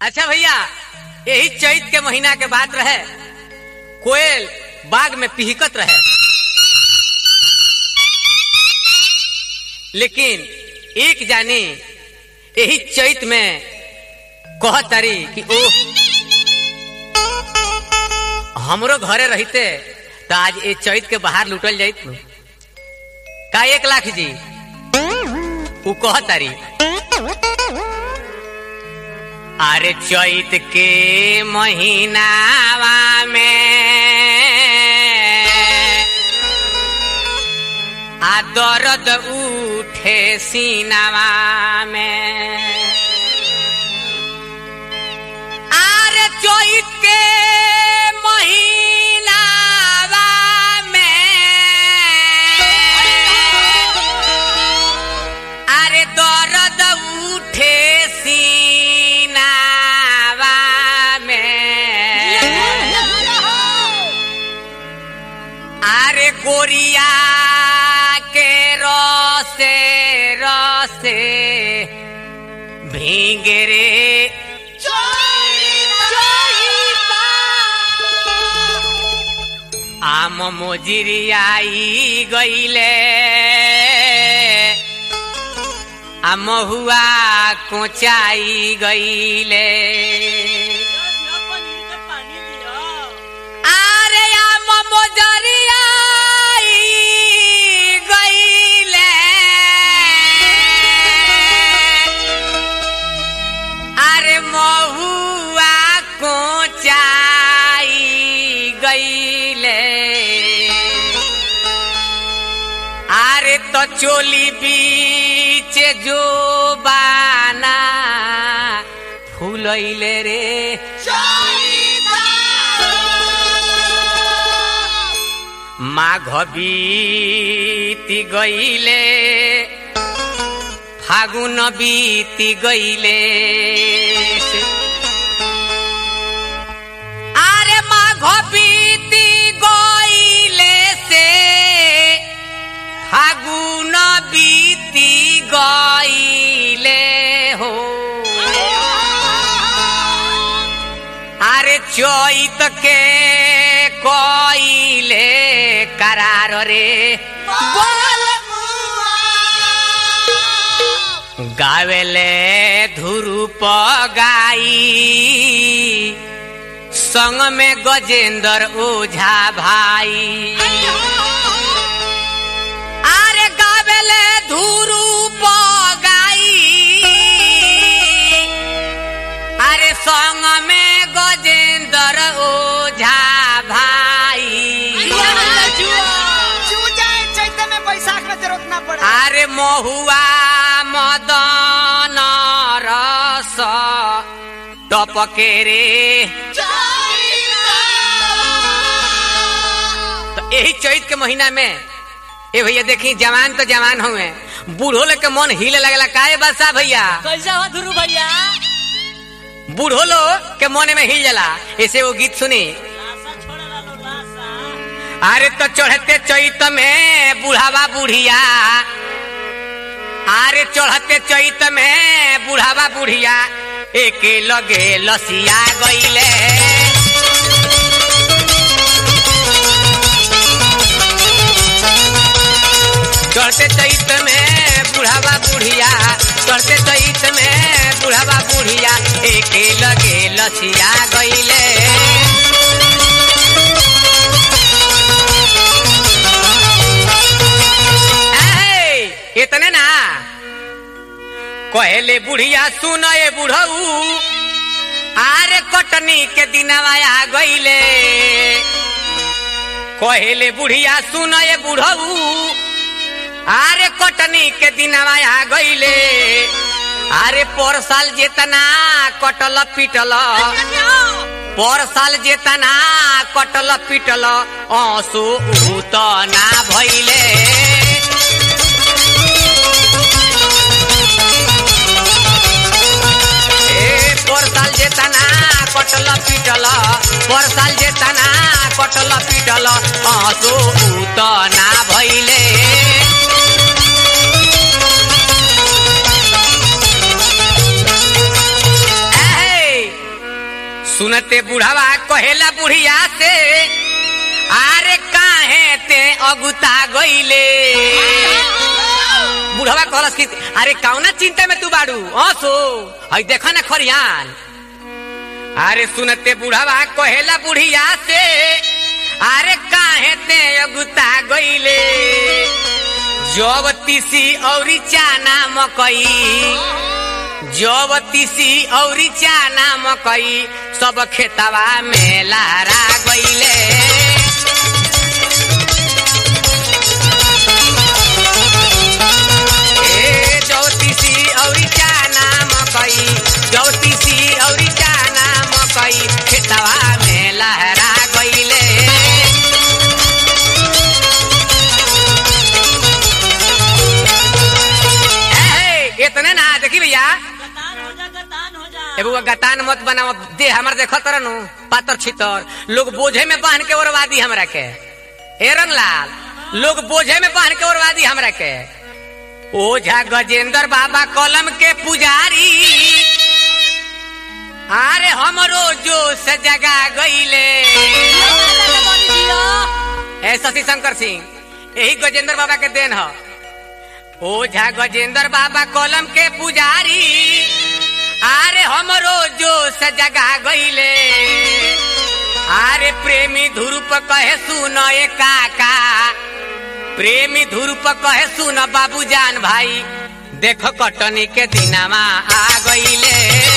अच्छा भैया यही चैत के महीना के बात रहे कोयल बाग में पिहकत रहे लेकिन एक जानी यही चैत में कहत तारी कि ओ हमरो घरे रहते तो आज ये चैत के बाहर लुटल जाइत नु। का एक लाख जी उ कहत तारी अरे चैत के महीनावा में आ दर्द उठे सीनावा में अरे चैत के महीनावा में अरे दर्द उठे सीनावा में अरे गोरिया के रसे रसे भीगे रे आम मोजिरियाई गईले आ महुआ कोचाई गईले अरे आम मोजरियाई गईले अरे महुआ कोचाई गईले अरे तो चोली बीच जो बाना फूलैले रे माघ बीती गईले फागुन बीती गईले अरे माघ बीती गईले से फागुन बीती गईले हो अरे चैत के कईले करार रे गावेले धुरुप गाई संग में गजेंद्र ओझा भाई अरे गावेले धुरुप गाई अरे संग में गजेंद्र ओझा भाई बैसाख में जरूरत ना पड़े अरे महुआ मदन रस टपके रे तो यही चैत के महीना में ए भैया देखी जवान तो जवान हुए बूढ़ो लोग के मन हिले लगला काहे बसा भैया कैसा हो धुरु भैया बूढ़ो लोग के मन में हिल जाला ऐसे वो गीत सुनी लाशा छोड़े लालो लाशा अरे तो चढ़ते चैत में बुढ़ावा बुढ़िया अरे चढ़ते चैत में बुढ़ावा बुढ़िया एक लगे लसिया गईले चढ़ते चैत में बुढ़ावा बुढ़िया चढ़ते चैत में बुढ़ावा बुढ़िया एक लगे लसिया गईले ऐ, इतने ना कहले बुढ़िया सुन ए बुढ़ऊ आरे कटनी के दिनवा आ गईले कहले बुढ़िया सुन ए बुढ़ऊ आरे कटनी के दिनवा आ गईले आरे पर साल जेतना कटल पिटल पर साल जेतना कटल पिटल आंसू उत ना भइले ए पर साल जेतना कटल पिटल पर साल जेतना कटल पिटल आंसू उत ना भइले सुनते बुढ़ावा कहेला बुढ़िया से आरे काहे ते अगुता गईले बुढ़वा कहलस कि अरे कौना चिंता में तू बाड़ू हंसो हई देखा ना खरियान अरे सुनते बुढ़ावा कहेला बुढ़िया से अरे काहे ते अगुता गईले जब तीसी औरी चाना मकई जब तीसी औरी चाना मकई सब खेतवा में लहरा गईले ए ज्योतिषी औरी चाना मकई ज्योतिषी औरी चाना मकई खेतवा में लहरा गईले ए, इतने ना देखी भैया गतान हो जा गतान हो जा ए बुआ गतान मत बनाओ दे हमर देखो तरह नु पातर छितर लोग बोझे में बांध के ओरवादी हमरा के हे रंगलाल लोग बोझे में बांध के ओरवादी हमरा के ओझा गजेंद्र बाबा कलम के पुजारी अरे हमरो जो से जगा गईले ए शशि शंकर सिंह यही गजेंद्र बाबा के देन ह ओझा गजेंद्र बाबा कलम के पुजारी आरे हमरो जो से जगा गईले आरे प्रेमी ध्रुप कहे सुन ए काका प्रेमी ध्रुप कहे सुन बाबूजान भाई देख कटनी के दिनामा आ गईले